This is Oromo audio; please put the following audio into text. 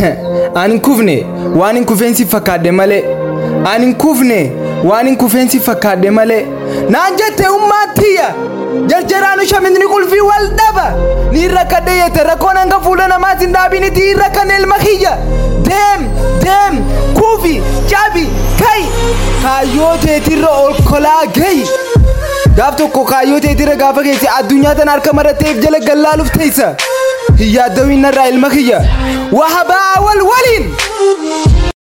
Ani hin kufne waan hin kufeensi fakkaadhe malee. Ani hin kufne waan hin kufeensi fakkaadhe malee. Naan jette ummaatiyya. Jarjaraanu shaminni qulfii wal dhaba. Ni rakkadhe yette rakkoon hanga fuula namaatiin dhaabiniti irra kan ilma kiyya. Deem deem kufi cabi kai. Kaayyoo teetirra ol kolaa gahi. Gaaf tokko kaayyoo teetirra gaafa geesse addunyaa tana harka maratteef jala gallaaluuf teessa. Hiyyaaddawiin narraa ilma kiyya. Wahabaa wal waliin.